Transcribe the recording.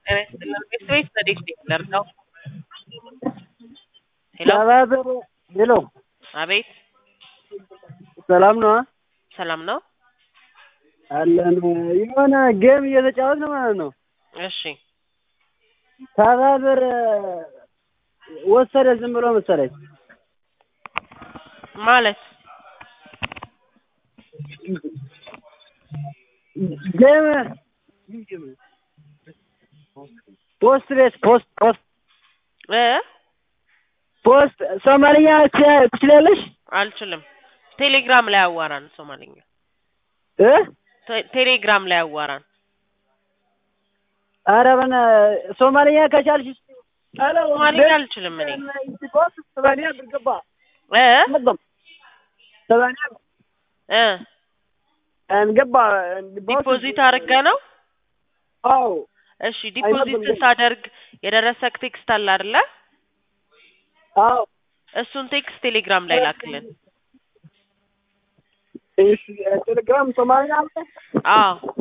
ጤና ይስጥልን ቤተሰቤት ረዴት ቴክለር ነው። ሄሎ ተባበር ሄሎ፣ አቤት ሰላም ነው ሰላም ነው። አለን። የሆነ ጌም እየተጫወት ነው ማለት ነው። እሺ ተባበር ወሰደ ዝም ብሎ መሰለኝ። ማለት ጌም ፖስት ቤት ፖስት ፖስት እ ፖስት ሶማልኛ ትች- ትችላለሽ አልችልም። ቴሌግራም ላይ አዋራን ሶማሊኛ እ ቴ- ቴሌግራም ላይ አዋራን። ኧረ በእና- ሶማልኛ ከቻልሽ እስኪ ሶማሊኛ አልችልም እኔ ሰማንያ ብር ገባ እ ሰማንያ እ ገባ ዲፖዚት አድርገ ነው። አዎ እሺ ዲፖዚት ስታደርግ የደረሰክ ቴክስት አለ አይደለ? አዎ እሱን ቴክስት ቴሌግራም ላይ ላክልን። እሺ ቴሌግራም ሶማልኛ አለ አዎ